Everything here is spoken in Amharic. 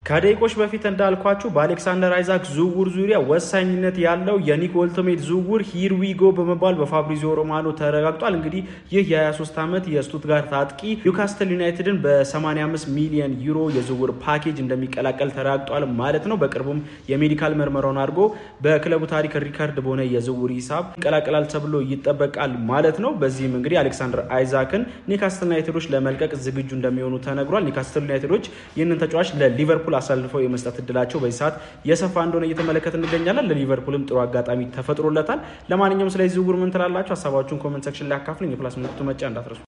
ከደቂቆች በፊት እንዳልኳችሁ በአሌክሳንደር አይዛክ ዝውውር ዙሪያ ወሳኝነት ያለው የኒክ ኦልቶሜት ዝውውር ሂርዊጎ በመባል በፋብሪዚዮ ሮማኖ ተረጋግጧል። እንግዲህ ይህ የ23 ዓመት የስቱትጋርት አጥቂ ኒውካስትል ዩናይትድን በ85 ሚሊዮን ዩሮ የዝውውር ፓኬጅ እንደሚቀላቀል ተረጋግጧል ማለት ነው። በቅርቡም የሜዲካል ምርመራውን አድርጎ በክለቡ ታሪክ ሪካርድ በሆነ የዝውውር ሂሳብ ይቀላቀላል ተብሎ ይጠበቃል ማለት ነው። በዚህም እንግዲህ አሌክሳንደር አይዛክን ኒውካስትል ዩናይትዶች ለመልቀቅ ዝግጁ እንደሚሆኑ ተነግሯል። ኒውካስትል ዩናይትዶች ይህንን ተጫዋች ለሊቨርፑል አሳልፈው የመስጠት እድላቸው በዚህ ሰዓት የሰፋ እንደሆነ እየተመለከት እንገኛለን። ለሊቨርፑልም ጥሩ አጋጣሚ ተፈጥሮለታል። ለማንኛውም ስለዚህ ዝውውር ምን ትላላችሁ? ሀሳባችሁን ኮመንት ሴክሽን ላይ አካፍሉኝ። የፕላስ ምልክቱ መጫ እንዳትረሱ።